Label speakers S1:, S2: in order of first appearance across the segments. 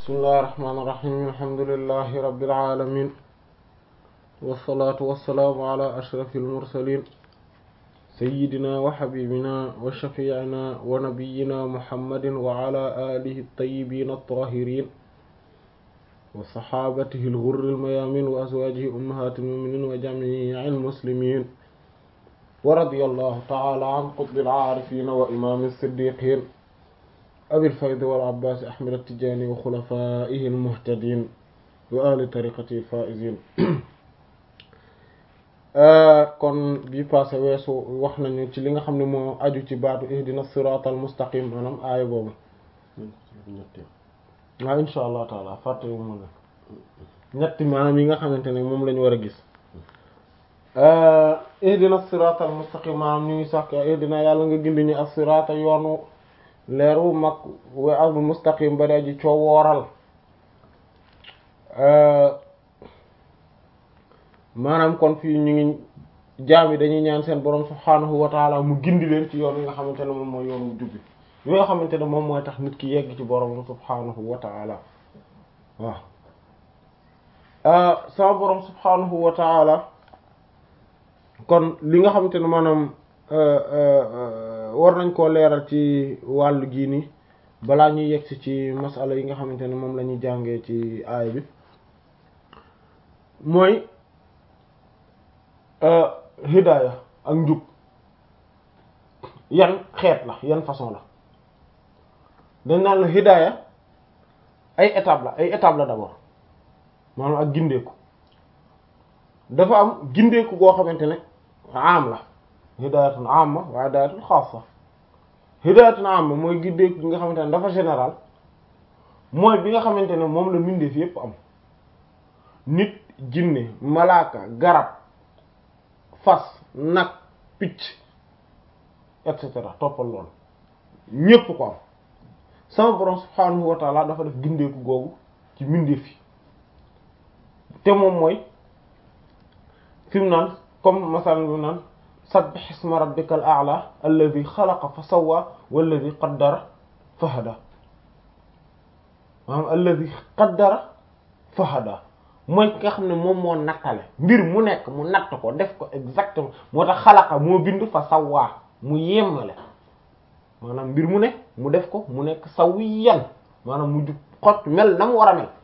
S1: bismillahi rahmaani rahiim alhamdulillahi rabbil aalamiin wassalaatu wassalaamu ala ashrafil mursaliin sayyidina wa habibina wa shafiicina wa nabiyyina muhammadin wa ala aalihi at-tayyibiina at-taahiriin wa saxaabatihi al-ghurril mayaamiin wa azwaajihi ummahaatil mu'miniin wa jamiicil muslimiin wa radiyallahu ta'ala an qutbil aarifiin wa imaamil siddiqiin abil faydi wal abbaas ahmad at-tijaani wa xulafaa'ihi al-muhtadiin wa ahli tariiqatihi al-faa'iziin kon bi passé weesu wax nañu ci li nga xam ne moo aju ci baatu ihdina siraatal mustaqim maanaam aaya boobu waaw insha allah taala fàtte wu ma la ñetti maanaam yi nga xamante ne moom lañu war a gis ihdina siraatal mustaqim maanaam ñu ngi sax ihdina yàlla nga gindi ñu as-siraata yoonu leer wu mag wa al mustaqim ba ji coo wooral maanaam kon fii ñu ngi jaam yi dañuy ñaan seen borom subhaanahu wa taala mu gindi leen ci yoon yi nga xamante ne moom mooy yoonu jubbi yi nga xamante ne moom mooy tax nit ki yegg ci borom subhaanahu wa taala waaw sama borom subhaanahu wa taala kon li nga xamante ne maanaam war nañ koo leeral ci wàllu gii nii balaa ñuy yegsi ci masala yi nga xamante ne moom la ñuy jàngee ci aaya bi mooy hidaaya ak njub yan xeet la yan façon la dañ naan la hidaaya ay étape la ay étape la d'abord maanaam ak gindeeku dafa am gindeeku goo xamante ne am la hidaayatun amma wa hidaayatun xaassa hidaayatun amma mooy gindeeku bi nga xamante ne dafa général mooy bi nga xamante ne moom la mbindeef yépp am nit jinne malaaka garab fas nag picc et cetera toppal loolu ñépp ko am sama borom subhaanahu wa taala dafa def gindeeku googu ci mbindeef yi te moom mooy fi mu naan comme masalan bi naan sabbih isma rabbikal a'la alladhi xalaqa fa sawwa walladhi qaddara fa hada maanaam alladhi qaddara fa hada mooy ki nga xam ne moom moo nattale mbir mu nekk mu natt ko def ko exactement moo tax xalaqa moo bind fa sawwa mu yemmale maanaam mbir mu nekk mu def ko mu nekk sawiyan maanaam mu jub xot mel na mu war a mel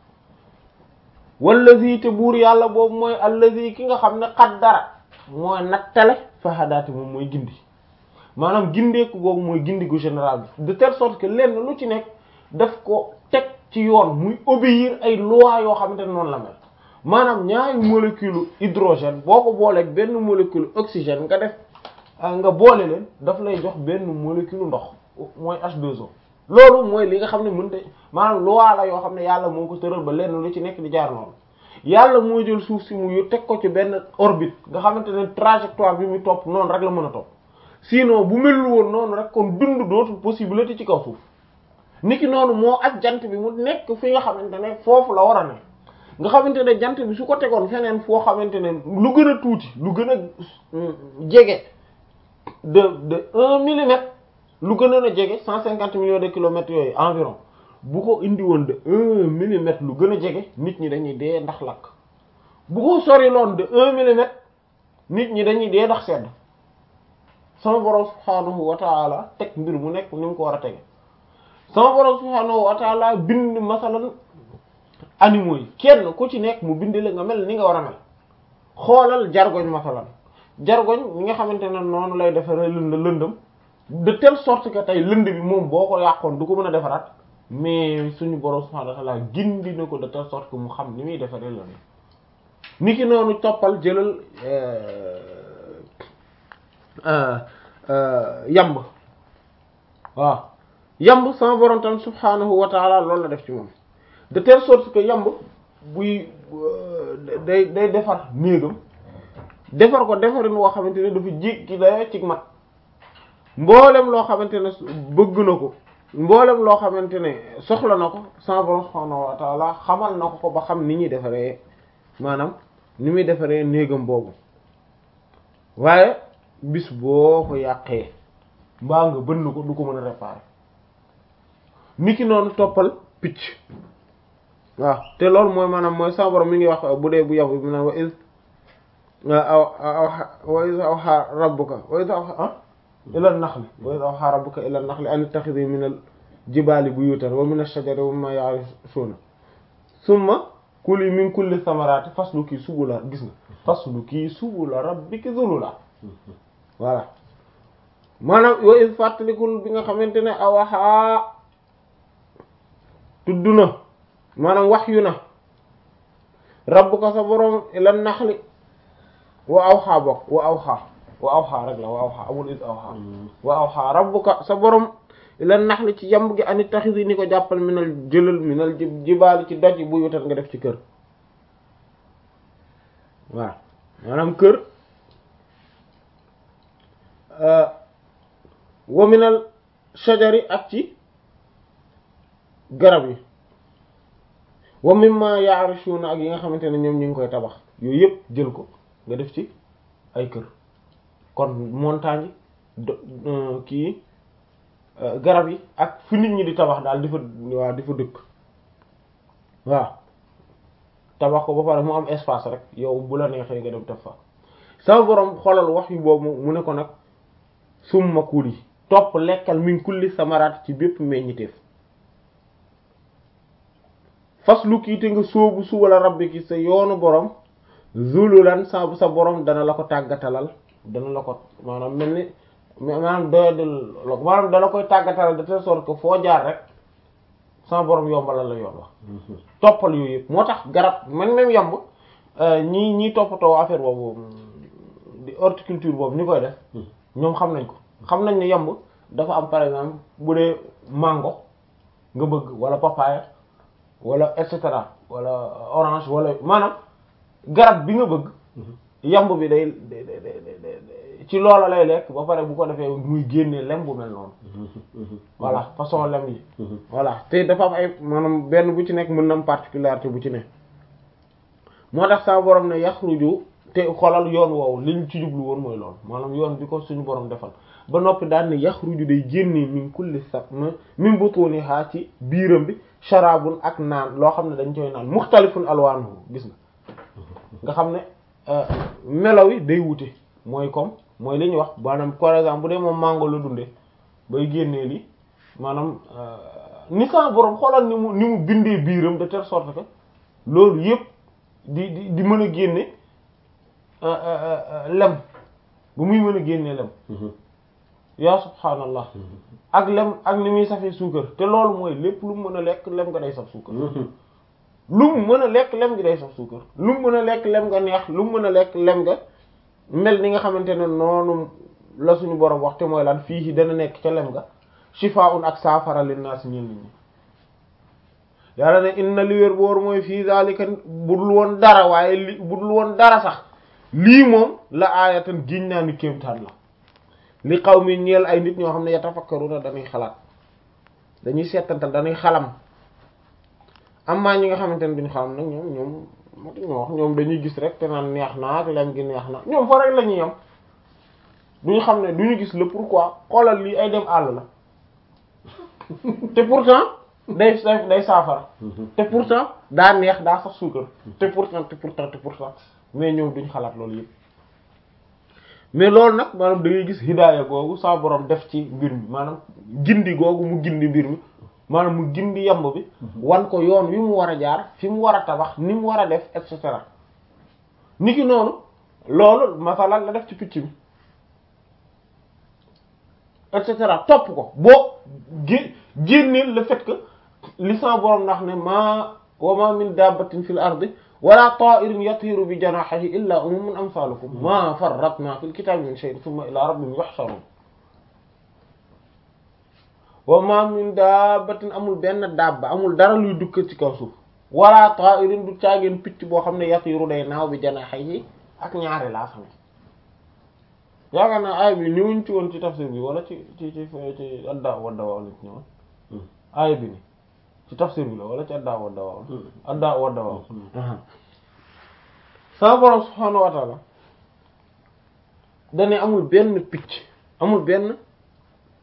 S1: wallazi te buur yàlla boobu mooy allazi ki nga xam ne qaddara mooy nattale fa hadaati moom mooy gindi maanaam gindeeku googu mooy gindi gu général bi de telle sorte que lenn lu ci nekk daf ko teg ci yoon muy obéir ay lois yoo xamante ne noonu la mel maanaam ñaari molécule hydrogène boo ko booleeg benn molécule oxygène nga def nga boole leen daf lay jox benn molécule ndox mooy H2O loolu mooy li nga xam ne mënta maanaam loi la yoo xam ne yàlla moo ko tëral ba lenn lu ci nekk di jaar noonu yàlla moo jël suuf si mu yu teg ko ci benn orbite nga xamante ne trajectoire bi muy topp noonu rek la mën a topp sinon bu melul woon noonu rek kon dund dootul possibilité ci kaw suuf niki noonu moo ak jant bi mu nekk fi nga xamante ne foofu la war a ne nga xamante ne jant bi su ko tegoon feneen foo xamante ne lu gën a tuuti lu gën a jege de de un millimètre lu gën a jege cent cinquante millions de kilomètres yooyu environ bu ko indi woon de un millimètre lu gën a jege nit ñi dañuy dee ndax lakk bu ko sori loon de un millimètre nit ñi dañuy dee ndax sedd sama borom subhaanahu wa taala teg mbir mu nekk ni mu ko war a tege sama borom subhaanahu wa taala bind masalan animaux yi kenn ku ci nekk mu bind la nga mel ni nga war a mel xoolal jargoñ masalan jargoñ ñi nga xamante ne noonu lay defaree lënd lëndëm de telle sorte que tey lënd bi moom boo ko yàqoon du ko mën a defaraat mais suñu borom subhaanahu wa ta'ala gindi na ko de telle sorte que mu xam ni muy defaree lënd ni ki noonu toppal jëlal yamb waaw yamb sama borom tam subhaanahu wa ta'ala loolu la def ci moom de telle sorte que yamb buy day day defar néegam defar ko defarin woo xamante ne dafa jéggi dayoo ci mat mboolem loo xamante ne bëgg na ko mboolem loo xamante ne soxla na ko sama borom subhaanahu wa ta'ala xamal na ko ko ba xam ni ñuy defaree maanaam ni muy defaree néegam boobu waaye bis boo ko yàqee mbaa nga bënn ko du ko mën a réparer niki noonu toppal picc waaw te loolu mooy maanaam mooy sama borom mi ngi wax bu dee bu yabu bi naan wa iz aw aw wa iz awha rabbuka wa iz awha ila naxli wa iz awha rabbuka ila naxli an ittakhidhi min al jibaali buyutan wa min ash-shajari wa mimma ya'rishuna summa kuli min kulli thamarati fasluki subula gis nga fasluki subula rabbiki zulula voilà maanaam wa iz fàttalikul bi nga xamante ne awaxaa tudd na maanaam wax yu na rabbuka sa borom ila naxli wa awxaa bokk wa awxaa wa awxaa rek la wa awxaa amul is awxaa wa awxaa rabbuka sa borom ila naxli ci yamb gi ani taxisi ni ko jàppal minal jëlal minal jibaali ci doj bu yutal nga def ci kër waaw maanaam kër wa minal shajari ak ci garab yi wa mimma ya'rishuna ak yi nga xamante ne ñoom ñu ngi koy tabax yooyu yëpp jël ko nga def ci ay kër kon montagne do kii garab yi ak fi nit ñi di tabax daal di fa waaw di fa dëkk waaw tabax ko ba pare mu am espace rek yow bu la neexee nga dem def fa sama borom xoolal wax yu boobu mu ne ko nag summa kuli topp lekkal min kulli samaraat ci bépp meññiteef faslu kii te nga sóobu su wala rabbi ki sa yoonu borom zululan sa sa borom dana la ko tàggatalal dana la ko maanaam mel ni maanaam doyadil maanaam dana koy tàggatalal de telle sorte que foo jaar rek sama borom yombalal la yoon wax toppal yooyu yëpp moo tax garab man même yomb ñii ñii toppatoo affaire boobu di horticulture boobu ñu koy def ñoom xam nañ ko xam nañ ne yomb dafa am par exemple bu dee mango nga bëgg wala papaya wala et cetera wala orange wala maanaam garab bi nga bëgg yamb bi day ci loola lay lekk ba pare bu ko defee muy génnee lem bu mel noonu voilà façon lem yi voilà te dafa am ay maanaam benn bu ci nekk mën na am particularité bu ci ne moo tax sa borom ne yaxruju te xolal yoon woowu liñ ci jublu woon mooy loolu maanaam yoon bi ko suñu borom defal ba noppi daal ne yaxruju day génnee min kulli sa min butuniha ci biiram bi sharabun ak naan loo xam ne dañ koy naan muxtalifun alwanuhu gis nga nga xam ne melaw yi day wute mooy comme mooy li ñuy wax maanaam par exemple bu dee moom mango la dundee bay génnee li maanaam ni sa borom xoolal ni mu ni mu bindee biiram de telle sorte que loolu yëpp di di di mën a génne lem bu muy mën a génnee lem yaa subhaanallah ak lem ak ni muy safee suukar te loolu mooy lépp lu mu mën a lekk lem nga day saf suukar lu mu mën a lekk lem nga day saf suukar lu mu mën a lekk lem nga neex lu mu mën a lekk lem nga mel ni nga xamante ne noonu la suñu borom wax te mooy lan fii dana nekk ca lem nga shifaa'un ak saafara linnaas ñeel nit ñi yàlla ne inna li wér boor mooy fii zalika budul woon dara waaye li budul woon dara sax lii moom la aayatan giñ naa ni kéemtaan la li xaw mi ñeel ay nit ñoo xam ne yatafakkaruna dañuy xalaat dañuy seetantal dañuy xalam amaa ñi nga xamante ne duñ xalam nag ñoom ñoom matu ñoo wax ñoom dañuy gis rek te naan neex na ak lem gi neex na ñoom fa rek la ñuy yam duñu xam ne duñu gis le pourquoi xoolal lii ay dem àll la te pourtant day day saafara te pourtant daa neex daa sax suukar te pourtant te pourtant te pourtant mais ñoom duñ xalaat loolu yëpp mais loolu nag maanaam da ngay gis hidaaya googu sa borom def ci mbir mi maanaam gindi googu mu gindi mbir mi maanaam mu gindi yamb bi wan ko yoon wi mu war a jaar fi mu war a tabax ni mu war a def et cetera niki noonu loolu masalan la def ci picc bi et cetera topp ko boo gé génneel le fait que li sa borom ndax ne ma wa ma min dabbatin fil ardi wala ta'irin yatiru bi janahihi illa umamun amsalukum ma farratna fil kitabi min shay'in thumma ila rabbihim yuhsharun wa ma min dabbatin amul benn dabba amul dara luy dukk ci kaw suuf wala ta'irin du caageen picc boo xam ne yatiru day naaw bi janahihi ak ñaari laa xam yaakaar naa aay bi ñëwuñ ci woon ci tafsir bi wala ci ci ci ci adda wadda waaw lañ ci ñëwoon aay bi ni ci tafsir bi la wala ci adda wadda waaw adda wadda waaw sama borom subhaanahu wa ta'ala dane amul benn picc amul benn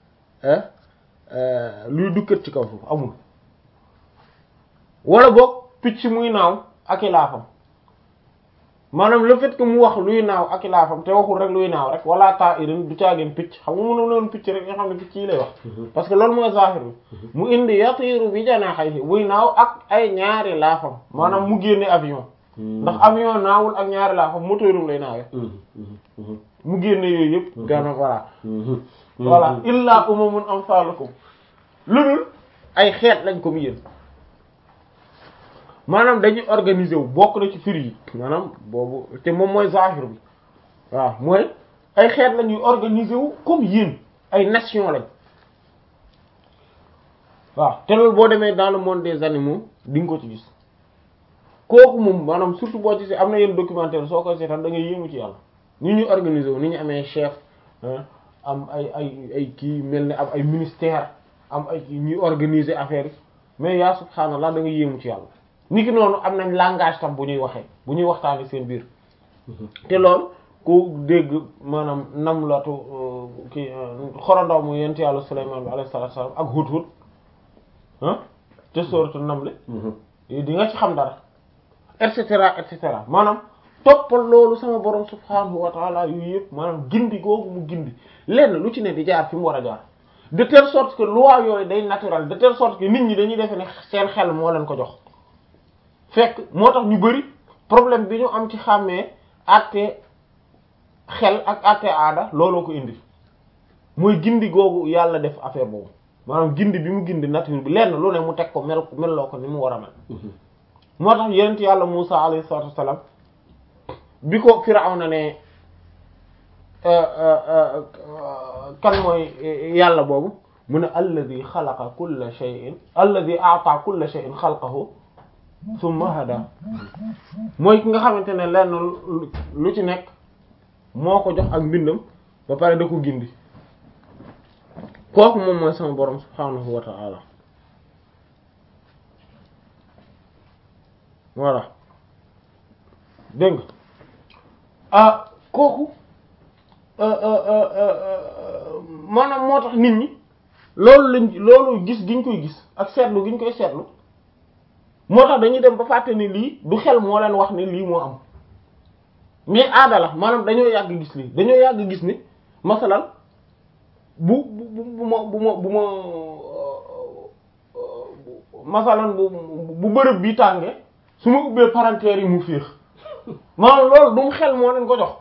S1: luy dukkat ci kaw suuf amul wala boog picc muy naaw ak i laafam maanaam le fait que mu wax luy naaw ak i laafam te waxul rek luy naaw rek wala ta'irin du caageen picc xam nga mënu noonu picc rek nga xam ne picc yi lay wax parce que loolu mooy zahir bi mu indi yatiru bi janahihi buy naaw ak ay ñaari laafam maanaam mu génne avion ndax avion naawul ak ñaari laafam moteurum lay naawee mu génne yooyu yëpp gana voilà voilà illa umamun amsalukum lu dul ay xeet lañ ko mu yéen maanaam dañuy organiser wu bokk na ci firi yi maanaam boobu te moom mooy zahir bi waaw mooy ay xeet la ñuy organiser wu comme yéen ay nation lañ waaw te loolu boo demee dans le monde des animaux di nga ko ci gis kooku moom maanaam surtout boo ci si am na yenn documentaire soo koy seetaan da ngay yéemu ci yàlla ni ñu organiser wu ni ñu amee chef am ay ay ay kii mel ne am ay ministère am ay kii ñuy organiser affaire yi mais yaa subhaanallah da nga yéemu ci yàlla ni ki noonu am nañ langage tam bu ñuy waxee bu ñuy waxtaanee seen biir te loolu ku dégg maanaam namlatu ki xorondaw mu yent yàlla Sulaymaan bi alayhi salaatu salaam ak hut-hut ah te sooratu namle di nga ci xam dara et cetera et cetera maanaam toppal loolu sama borom subhaanahu wa taala yu yëpp maanaam gindi googu mu gindi lenn lu ci ne di jaar fi mu war a jaar de telle sorte que loi yooyu day naturel de telle sorte que nit ñi dañuy defe ne seen xel moo leen ko jox fekk moo tax ñu bari problème bi ñu am ci xàmmee àtte xel ak àtte aada looloo ko indi mooy gindi googu yàlla def affaire boobu maanaam gindi bi mu gindi nature bi lenn lu ne mu teg ko mel melloo ko ni mu war a mel moo tax yonent yàlla Musa alayhi salaatu wassalaam bi ko Firawna ne kan mooy yàlla boobu mu ne alladi xalaqa kulla shay'in alladi a'ta kulla shay'in xalqahu summa hada mooy ki nga xamante ne lenn lu ci nekk moo ko jox ak mbindam ba pare da ko gindi kooku moom mooy sama borom subhanahu wa ta'ala voilà dégg nga ah kooku maanaam moo tax nit ñi loolu lañ loolu gis giñ koy gis ak seetlu giñ koy seetlu moo tax dañuy dem ba fàtte ni lii du xel moo leen wax ni lii moo am mais aada la maanaam dañoo yàgg gis lii dañoo yàgg gis ni masalan bu bu bu ma bu ma bu ma masalan bu bu bërëb bi tàngee su ma ubbee parenthèse yi mu féex maanaam loolu du mu xel moo leen ko jox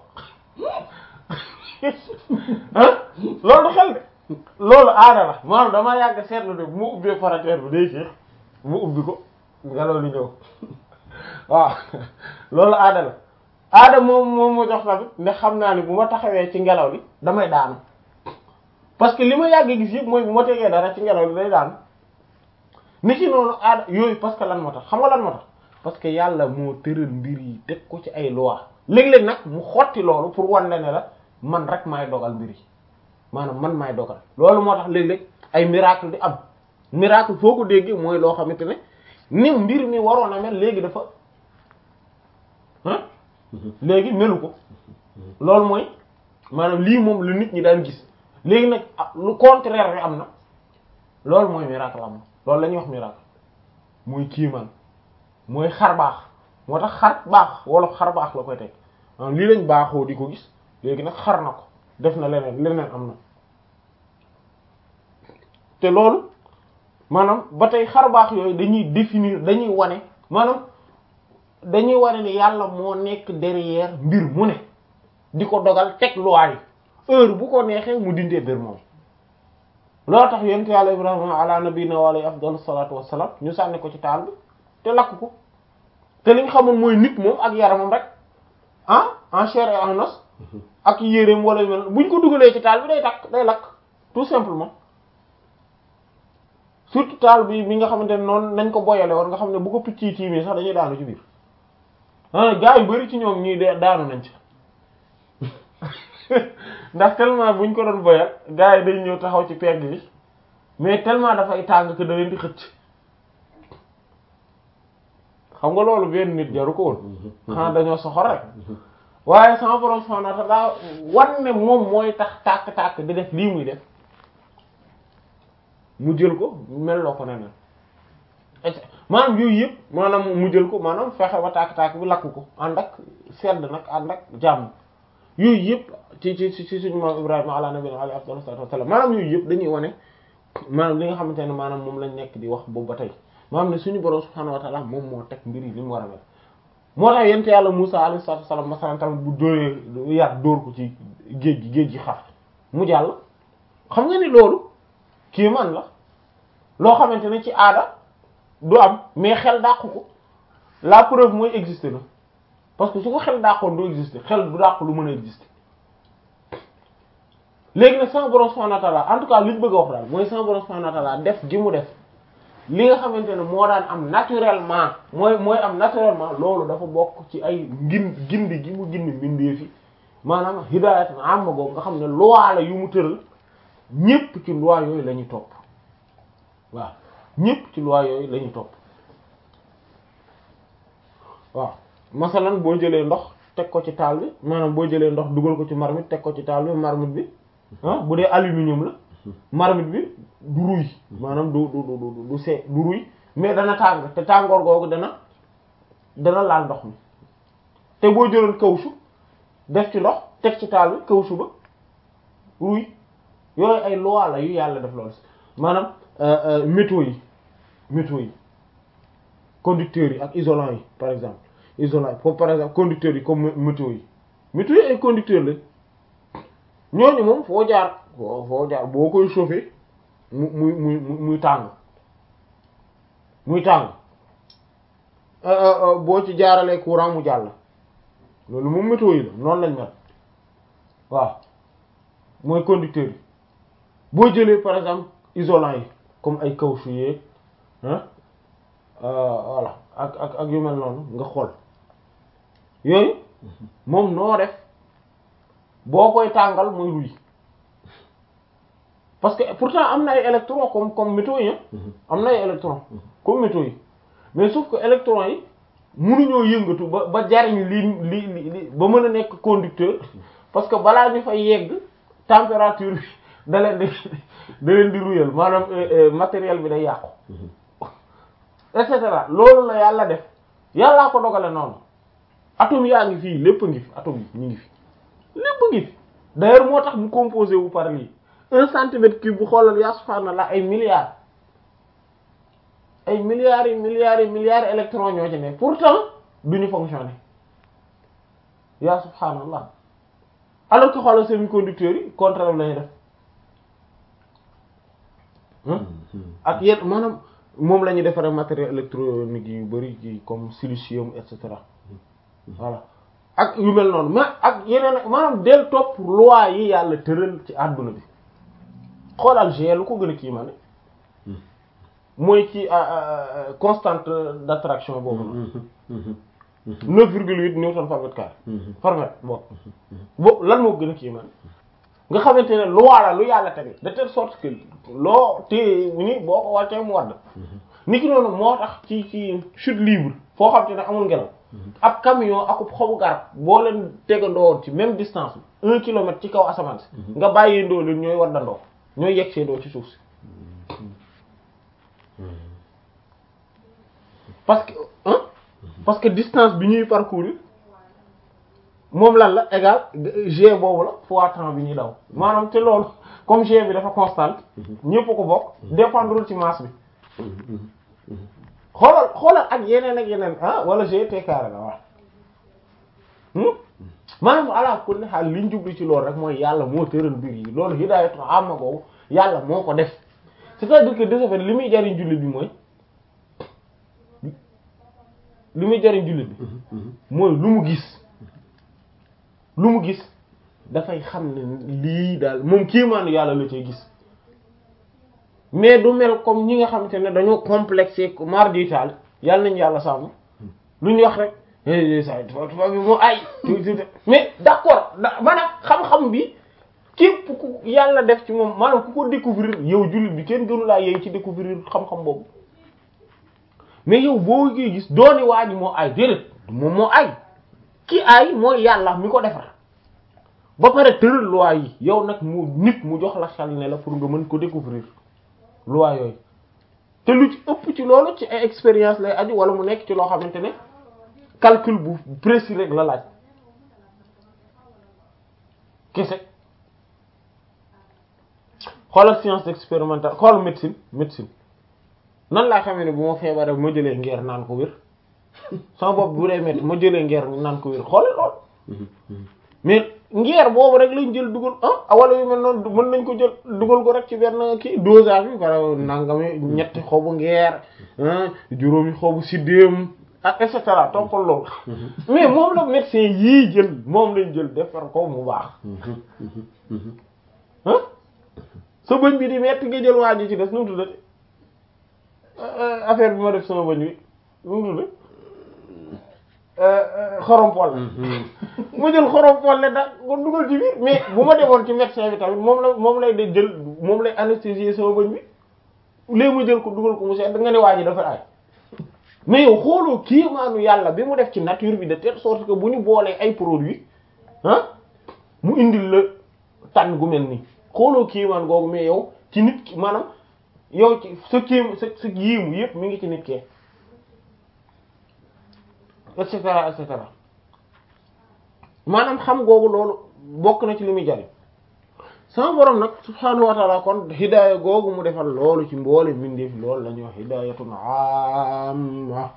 S1: ah loolu du xel de loolu aada la maanaam damaa yàgg seetlu de bu ma ubbee parenthèse bi day féex bu ma ubbi ko ngelaw li ñëw waaw loolu aada la aada moom moom ma jox tamit ndax xam naa ni bu ma taxawee ci ngelaw li damay daanu parce que li ma yàgg gis yëpp mooy bu ma tegee dara ci ngelaw li day daanu ni ci noonu aada yooyu parce que lan moo tax xam nga lan moo tax parce que yàlla moo tëral mbir yi teg ko ci ay loi léeg-léeg nag mu xotti loolu pour wan la ne la man rek maay dogal mbir yi maanaam man maay dogal loolu moo tax léeg-léeg ay miracle di am miracle foo ko déggee mooy loo xamante ne ni mbir mi waroon a mel léegi dafa ah léegi melu ko loolu mooy maanaam lii moom lu nit ñi daan gis léegi nag lu contraire bi am na loolu mooy miracle am na loolu la ñuy wax miracle muy kiimaan mooy xar baax moo tax xar baax wolof xar baax la koy teg maanaam lii lañ baaxoo di ko gis léegi nag xar na ko def na leneen leneen am na te loolu maanaam ba tey xar baax yooyu dañuy définir dañuy wane maanaam dañuy wane ni yàlla moo nekk derrière mbir mu ne di ko dogal teg loi yi heure bu ko neexee mu dindee mbir moom loolu tax yonent yàlla ibrahima ala nabiyina wa alayhi afdalu salatu wassalam ñu sànni ko ci taal bi te lakk ko te liñ xamoon mooy nit moom ak yaramam rek ah en chair et en os ak yéreem wala mel buñ ko dugalee ci taal bi day takk day lakk tout simplement surtout taal bi bi nga xamante ne noonu nañ ko boyale woon nga xam ne bu ko picc yi tiimee sax dañuy daanu ci biir ah gaa yu bari ci ñoom ñii de daanu nañ ci ndax tellement buñ ko doon boyal gaa yi dañ ñëw taxaw ci pegg bi mais tellement dafay tàng que da leen di xëcc xam nga loolu benn nit jaru ko woon xanaa dañoo soxor rek waaye sama borom subhanahu wa ta'ala wan ne moom mooy tax tàkk-tàkk di def lii muy def mu jël ko mel loo ko neneen maanaam yooyu yëpp maanaam mu jël ko maanaam fexe ba tàkk-tàkk bi lakk ko ànd ak sedd nag ànd ak jàmm yooyu yëpp ci ci ci suñu maam Ibrahima ala nabiyina alayhi afdalu salaatu wassalaam maanaam yooyu yëpp dañuy wane maanaam li nga xamante ne maanaam moom lañ nekk di wax boobu ba tey maanaam ne suñu borom subhaanahu wa ta'ala moom moo teg mbir yi li mu war a mel moo tax yent yàlla Musaa alayhi salaatu wassalaam masalan tamit bu dóoree yar dóor ko ci géej gi géej gi xar mu jàll xam nga ni loolu kii man la loo xamante ne ci aada du am mais xel dàqu ko la preuve mooy exister na parce que su ko xel dàqoon du exister xel du dàq lu mën a exister léegi nag sama borom subhanahu wa ta'ala en tout cas li ñu bëgg a wax daal mooy sama borom subhanahu wa ta'ala def gi mu def li nga xamante ne moo daan am naturellement mooy mooy am naturellement loolu dafa bokk ci ay ngin gindi gi mu gindi mbindee fi maanaam hidaayat am ma boobu nga xam ne loi la yu mu tëral ñépp ci loi yooyu la ñuy topp waaw ñépp ci loi yooyu la ñuy topp waaw masalan boo jëlee ndox teg ko ci taal bi maanaam boo jëlee ndox dugal ko ci marmite teg ko ci taal bi marmite bi ah bu dee aluminium la marmite bi du ruy maanaam du du du du see du ruy mais dana tàng te tàngoor googu dana dana laal ndox mi te boo jëloon caoutchouc def ci ndox teg ci taal bi caoutchouc ba ruy yooyu ay loi la yu yàlla def loolu maanaam métaux yi métaux yi conducteurs yi ak isolants yi par exemple isolants yi comme par exemple conducteurs yi comme métaux yi métaux yi ay conducteurs lañ ñooñu moom foo jaar foo foo jaar boo koy chauffer mu muy muy muy tàng muy tàng boo ci jaaralee courant mu jàll loolu moom métaux yi la noonu lañ mel waaw mooy conducteurs yi boo jëlee par exemple isolants yi comme ay caoutchouc yeeg ah voilà ak ak ak yu mel noonu nga xool yooyu moom noo def boo koy tàngal muy ruy parce que pourtant am na ay électrons comme comme métaux yi am na ay électrons comme métaux yi mais sauf que électrons yi mënuñoo yëngatu ba ba jariñ li li li ba mën a nekk conducteur parce que balaa ñu fay yegg température bi da leen di da leen di ruyal maanaam matériel bi day yàqu et cetera loolu la yàlla def yàllaa ko dogale noonu atome yaa ngi fii lépp ngi fi atome yi ñu ngi fi lépp ngi fi d'ailleurs moo tax mu composé wu par lii un centimètre cube bu xoolal yaa subhaanallah ay milliards ay milliards yi milliards yi milliards électrons ñoo ci ne pourtant duñu fonctionner yaa subhaanallah alors que xoolal semi-conducteurs yi contraire la ñuy def ak yenn maanaam moom la ñuy defaree matériel électronique yu bari ci comme silicium et cetera voilà ak yu mel noonu mais ak yeneen maanaam del topp loi yi yàlla tëral ci àdduna bi xoolal G lu ko gën a kii ma ne mooy ci constante d'attraction boobu la neuf virgule huit newton par mètre carré par mètre boobu boobu lan moo gën a kii ma ne nga xamante ne loi la lu yàlla tege de telle sorte que loo téye ni boo ko wàccee mu wadd ni ki noonu moo tax ci ci chute libre foo xam te ne amul ngelaw ab camion akub xobu garab boo leen tegandoo ci même distance bi un kilomètre ci kaw asamaan si nga bàyyee ndoo leen ñooy waddandoo ñooy yegg see doo ci suuf si parce que hein parce que distance bi ñuy parcourir moom lan la égal g boobu la fois temps bi ñuy daw maanaam te loolu comme g bi dafa constante ñépp ko bokk dépendrul ci masse bi xoolal xoolal ak yeneen ak yeneen ah wala g t carré la waaw maanaam ala kulli xaal liñ jublu ci loolu rek mooy yàlla moo tëral mbir yi loolu hidaayatu amma boobu yàlla moo ko def c'est-à-dire que de ce fait li muy jariñ jullit bi mooy li muy jariñ jullit bi mooy lu mu gis lu mu gis dafay xam ne lii daal moom kéemaanu yàlla la cay gis mais du mel comme ñi nga xamante ne dañoo complexé mar dital yàlla nañu yàlla sàmm lu ñu wax rek sa tubaab bi moo ay mais d'accord da maanaam xam-xam bi képp ku yàlla def ci moom maanaam ku ko découvrir yow jullit bi kenn gënu laa yow ci découvrir xam-xam boobu mais yow boo koy gis dooni waa ji moo ay déedéet moom moo ay ki ay mooy yàlla mi ko defar ba pare tëral loi yi yow nag mu nit mu jox la xel ne la pour nga mën ko découvrir loi yooyu te lu ci ëpp ci loolu ci ay expérience lay aju wala mu nekk ci loo xamante ne calcul bu précis rek la laaj kese xoolal science expérimentale xoolal médecine médecine nan laa xamee ne bu ma feebaree ma jëlee ngeer naan ko wér sama bopp bu dee métti ma jëlee ngeer naan ko wér xoolal lool mais ngeer boobu rek lañ jël dugal ah wala yu mel noonu mën nañ ko jël dugal ko rek ci benn kii dosage bi par nangami ñetti xobu ngeer juróomi xobu siddéem ak et cetera toppal loolu mais moom la médecin yii jël moom lañ jël defar ko mu baax ah sa bëñ bi di metti nga jël waa ji ci des nu mu tuddati affaire bi ma def sama bëñ bi nu mu tuddati xorompol ma jël xorompol le da ko dugal ci biir mais bu ma demoon ci médecin bi tamit moom la moom lay de jël moom lay anesthésier sama bëñ bi léegi ma jël ko dugal ko mu seet da nga ne waa ji dafa ay mais yow xooloo kiimaanu yàlla bi mu def ci nature bi de telle sorte que bu ñu boolee ay produits ah mu indil la tànn gu mel nii xooloo kiimaan googu mais yow ci nit ki maanaam yow ci sa kiim sa sa yiimu yëpp mi ngi ci nit kee et cetera et cetera maanaam xam googu loolu bokk na ci li muy jariñ sama borom nag subhaanahu wa taala kon hidaaya googu mu defal loolu ci mboole mbindeef loolu la ñuy wax hidaayatun amma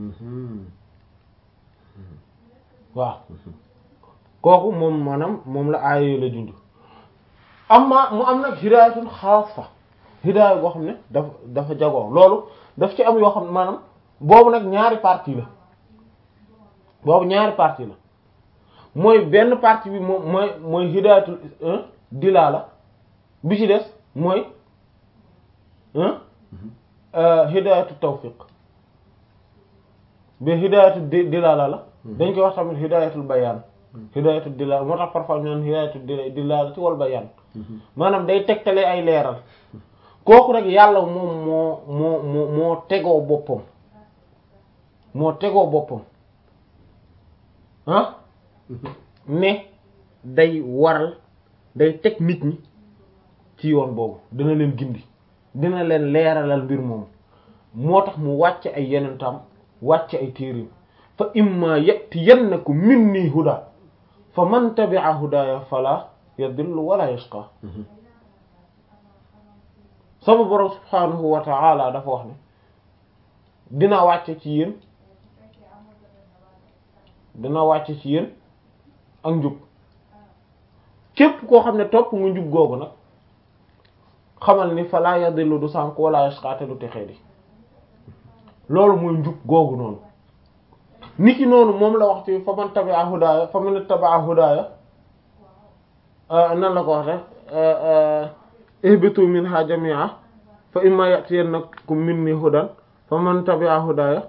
S1: waaw kooku moom maanaam moom la aaya la junj amma mu am nag hidaayatun xaasa hidaaya goo xam ne dafa dafa jagoo loolu daf ci am yoo xam ne maanaam boobu nag ñaari partie la boobu ñaari partie la mooy benn partie bi moom mooy mooy hidaayatul dilaala bi ci des mooy hidaayatu tawfiq bi hidaayatu dilaala la dañ koy wax tamit hidaayatul bayaan hidaayatu dilaala moo tax parfois ñu naan hidaayatu dilaala ci wal bayaan maanaam day tegtale ay leeral kooku rek yàlla moom moo moo moo moo tegoo boppam moo tegoo boppam ah ne day waral day teg nit ñi ci yoon boobu dina leen gindi dina leen leeralal mbir moomu moo tax mu wàcc ay yenentam wàcc ay téerim fa imma yatiyannakum minni huda fa man tabi'a hudaya fala yadillu wala yashqa sama borom subhanahu wa ta'ala dafa wax ne dina wàcce ci yéen dina wàcce ci yéen ak njub képp koo xam ne topp nga njub googu nag xamal ni fala yadillu du sànk wala yashqa te du texee di loolu mooy njub googu noonu niki noonu moom la wax ci fa man tabi'a hudaya fa man tabi'a hudaya nan la ko wax rek ihbitu minha jami'a fa imma ya'tiyannakum minni hudan fa man tabi'a hudaya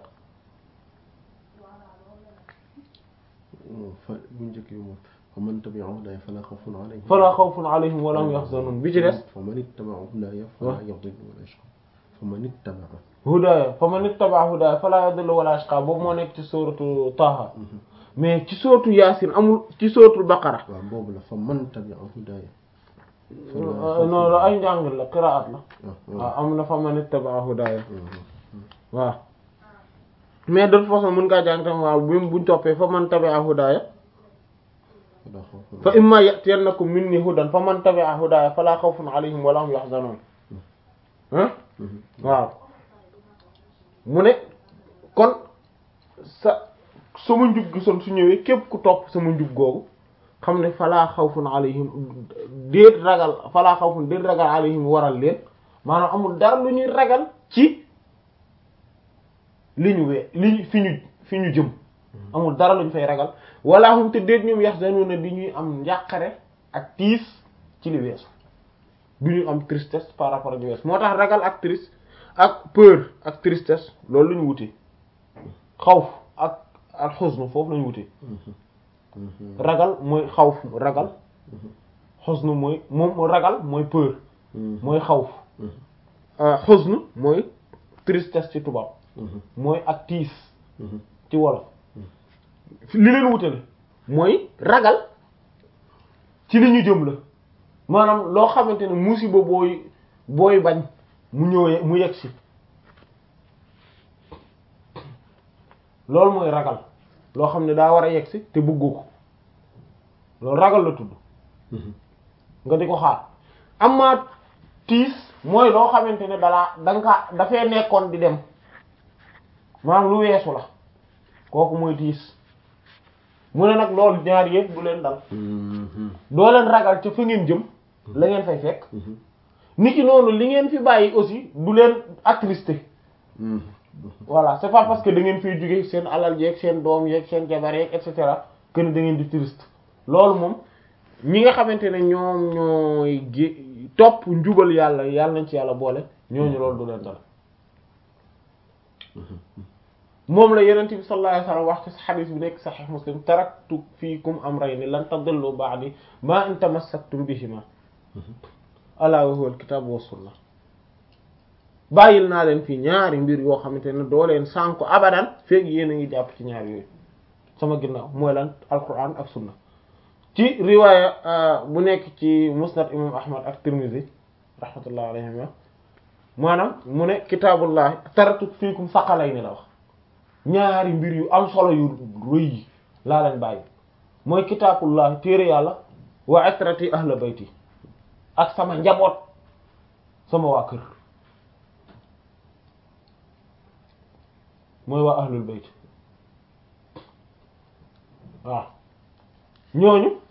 S2: fa bu njëkk bi moom fa man tabi'a hudaya fala khawfun alayhim
S1: fala khawfun alayhim wa lahum yahzanun bi ci des
S2: fa man ittaba'a hudaya fala yadhillu wala yashqa fa man ittaba'a
S1: hudaya fa man ittaba'a hudaya fala yadhillu wala yashqa boobu moo nekk ci sourate Taha mais ci sourate Yasin amul ci sourate Baqara
S2: waaw boobu la fa man tabi'a hudaya
S1: non la ay njàngal la qiraat la waaw am na fa man ittaba'a hudaya waaw mais de toute façon mën ngaa jàng tam waaw bu buñ toppee fa man tabi'a hudaya fa imma ya'tiyannakum minni hudan fa man tabi'a hudaya fala khawfun alayhim wa lahum yahzanun ah waaw mu ne kon sa sama njub gisoon su ñëwee képp ku topp sama njub googu xam ne falaa xawfun alayhim déet ragal falaa xawfun déet ragal alayhim waral leen maanaam amul dara lu ñuy ragal ci li ñu wee li ñu fi ñu fi ñu jëm amul dara lu ñu fay ragal wala hum te déet ñoom yahzanuna di ñuy am njàqare ak tiis ci li weesu du ñu am tristesse par rapport ak li weesu moo tax ragal ak triste ak peur ak tristesse loolu lu ñu wute xawf ak ak xusnu foofu la ñu wute ragal mooy xawf ragal xusnu mooy moom ragal mooy peur mooy xawf xusnu mooy tristesse ci tubaab mooy ak tiis ci wolof li leen wutale mooy ragal ci li ñu jëm la maanaam loo xamante ne musiba booy booy bañ mu ñëwee mu yegg si loolu mooy ragal loo xam ne daa war a yegsi te bëggoo ko loolu ragal la tudd nga di ko xaar amma tiis mooy loo xamante ne dalaa danga ka dafay nekkoon di dem maanaam lu weesu la kooku mooy tiis mu ne nag loolu ñaar yëpp du leen dal doo leen ragal ca fa ngeen jëm la ngeen fay fekk niki noonu li ngeen fi bàyyi aussi du leen attristé voilà c'est pas parce que da ngeen fiy jóge seen alal yeeg seen doom yeeg seen jabar yeeg et cetera que ne da ngeen di triste loolu moom ñi nga xamante ne ñoom ñooy gé topp njubal yàlla yàlla nañ ci yàlla boole ñooñu loolu du leen dal moom la yenent bi sallallahu alayhi wasallam wax ci xadis bi nekk sahih muslim taraktu fiikum amrayni lan tadillu ba'di ma in tamassaktum bihima ala wa huwa alkitabu wa sunna bàyyil naa leen fii ñaari mbir yoo xamante ne doo leen sànku abadan feeg yéen a ngi jàpp ci ñaar yooyu sama ginnaaw mooy lan alquran ak sunna ci riwaaya bu nekk ci musnad imam ahmad ak tirmidhi rahmatullah alayhima maanaam mu ne kitaabullahi taraktu fiikum saqalayni la wax ñaari mbir yu am solo yu rëy yi laa leen bàyyi mooy kitaabullahi téere yàlla wa itrati ahla bayti ak sama njaboot sama waa kër mooy waa ahlul bayt waaw ñooñu